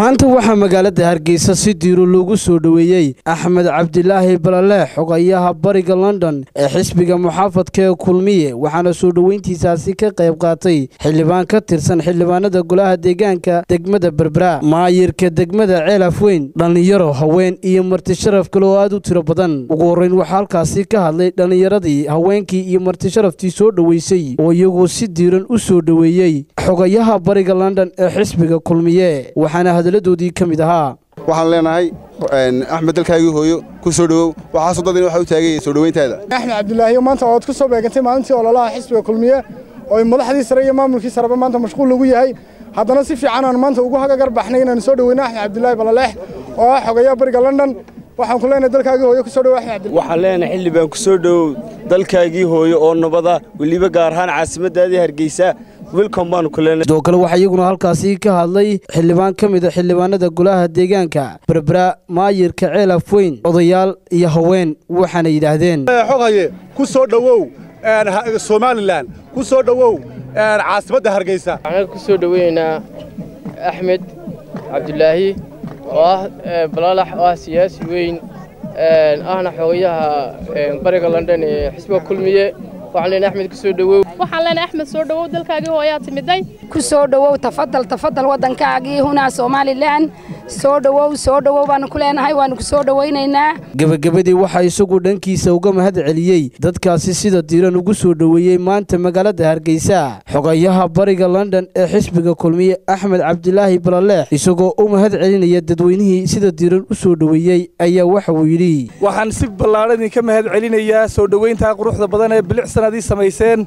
maanta waxaa magaalada hargeysa si diiro loogu soo dhoweeyey axmed cabdilaahi balaleex xogayaha bariga london ee xisbiga muxaafadka ee kulmiye waxaana soo dhoweyntiisaasi ka qayb qaatay xildhibaan ka tirsan xildhibaanada golaha deegaanka degmada berbera maayirka degmada ceelaf weyn dhallinyaro haween iyo martisharaf kale oo aad u tiro badan ugu horreyn waxaa halkaasi ka hadlay dhallinyaradii haweenkii iyo martisharaftii soo dhoweysay oo iyagu si diiran u soo dhoweeyey xogayaha bariga london ee xisbiga kulmiye waxaana hadaladoodii ka mid ahaa waxaan leenahay axmed dalkaagii hooyo ku soo dhowow waxaasoo dadina waxa u taagaya soo dhoweyntaada axmed cabdilaahiyo maanta ood ku soo beegantay maalintii ololaha xisbiga kulmiye oo ay madaxdii sare iyo maamulkii sareba maanta mashquul lagu yahay haddana si fiican aan maanta ugu hagagar baxnay inaan soo dhoweyno axmed cabdilaahi balaleex oo ah xogayaha bariga london waxaan ku leenahay dalkaagii hooyo ku soo dhowow axmed cabdilaahi waxaan leenahay xildhibaan ku soo dhowow dalkaagii hooyo oo nabada weliba gaar ahaan caasimaddaadii hargeysa wilcom baanu ku leenahay sidoo kale waxaa iyaguna halkaasi ka hadlay xildhibaan ka mid a xildhibaanada golaha deegaanka berbera maayirka ceelaf weyn odayaal iyo haween waxaana yidhaahdeen xogaye ku soo dhowow somalilan ku soo dhowow caasimadda hargeysa waxaan ku soo dhoweynaynaa axmed cabdilaahi oo ah balalax oo ah siyaasi weyn ahna xogayaha bariga london ee xisbiga kulmiye waxaan leenahay axmed ku soo dhowow waxaan leenahay axmed soo dhowow dalkaagii hooyaa timiday ku soo dhowow tafadal tafadal waddankaagii hunaa somalilan soo dhowow soo dhowow baanu ku leenahay waanu ku soo dhowaynaynaa gebagabadii waxaa isagu dhankiisa uga mahad celiyey dadkaasi sida diiran ugu soo dhoweeyey maanta magaalada hargeysa xogayaha bariga london ee xisbiga kulmiye axmed cabdilaahi balaleex isagoo u mahad celinaya dadweynihii sida diiran u soo dhoweeyey ayaa waxa uu yidhi waxaan si ballaadhan idinka mahad celinayaa soo dhoweyntaa quruxda badan ee bilicsan ad ii samayseen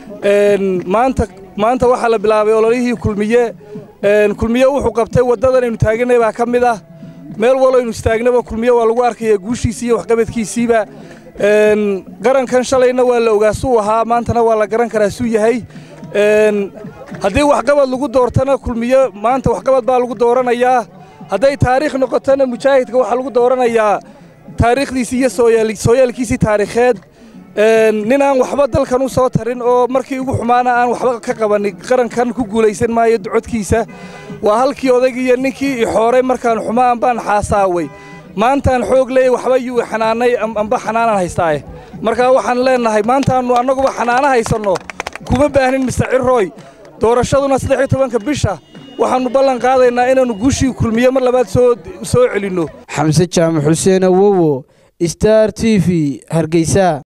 maanta maanta waxaa la bilaabay ololihii kulmiye kulmiye wuxuu qabtay waddadan aynu taaganay baa ka mid ah meel walo aynu istaagnaba kulmiye waa lagu arkaya guushiisii iyo waxqabadkiisiiba qarankan shalayna waa la ogaa suu ahaa maantana waa la garan karaa suu yahay haddii waxqabad lagu doortana kulmiye maanta waxqabad baa lagu dooranayaa hadday taariikh noqotona mujaahidka waxaa lagu dooranayaa taariikhdiisii iyo sooyaalkiisii taariikheed nin aan waxba dalkan u soo tarin oo markii ugu xumaana aan waxba ka qabanin qarankan ku guulaysan maayo codkiisa waa halkii odaygii iyo ninkii ixooray markaan xumaan baan xaasaaway maantaan xoog leeyay waxba yuu xanaanay amba xanaanaan haystaaye markaa waxaan leennahay maantaannu annaguba xanaano haysanno kuma baahnin mister cirooy doorashaduna saddex iyo tobanka bisha waxaannu ballan qaadaynaa inaannu guushii kulmiye mar labaad soo soo celinno xamse jaamac xuseen awowo star t v hargeysa